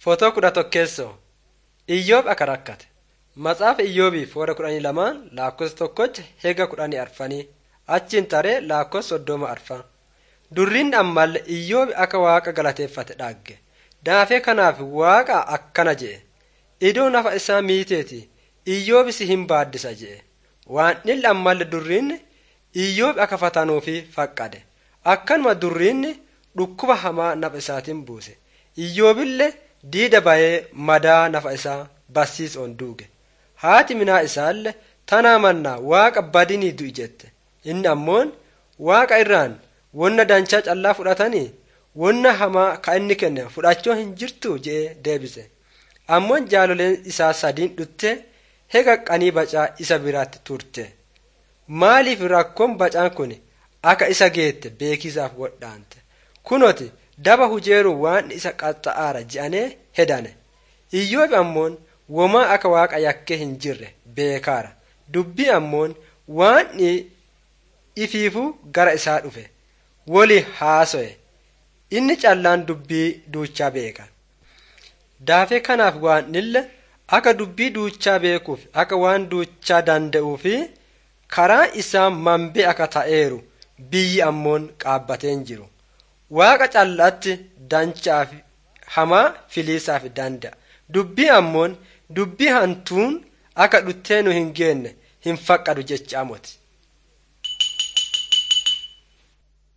Footoo kudha tokkeessoo Iyyoob akka rakkate. Matsaafa Iyyoobii foora kudhanii lamaan lakkoofsa tokkocha hega kudhanii arfanii achiin taree lakkoofsa soddoma arfan. Durriin ammallee Iyyoobi akka waaqa galateeffate dhagge. Daafee kanaaf waaqa akkana jedhe. Idoo nafa isaa miiteeti Iyyoobi si hin baaddisa jedhe. Waan dhilli ammallee durriin Iyyoobi akka fatanuufi faqqade. Akkanuma durriin dhukkuba hamaa nafa isaatiin buuse. Iyyoobillee diida bayee madaa nafa isaa barsiisoon duuge. Haati minaa isaallee tanaa mannaa waaqa badinii du'i jette. Inni ammoon waaqa irraan wonna danchaa callaa fudhatanii wonna hamaa ka inni kenne fudhachuu hin jirtu jedhee deebise. Ammoon jaaloleen isaa sadiin dhuttee hega qanii bacaa isa biraatti turte. Maaliif rakkoon bacaan kun akka isa geette beekisaaf wodhaante. Kunoti daba hujeeru waan isa qaxxa'aara je'anee hedane. Iyyoobi ammoon womaa akka waaqa yakkee hin jirre beekaara. Dubbii ammoon waan ifiifuu gara isaa dhufe. Woli haaso'e. Inni callaan dubbii duuchaa beeka. Daafee kanaaf waan ille akka dubbii duuchaa beekuuf akka waan duuchaa danda'uu fi karaa isaa manbee akka ta'eeru biyyi ammoon qaabbateen jiru. Waaqa callaatti danchaaf hamaa filiisaaf danda'a. Dubbii ammoon dubbii hantuun akka dhuttee nu hin geenne hin faqqadu jecha amoti.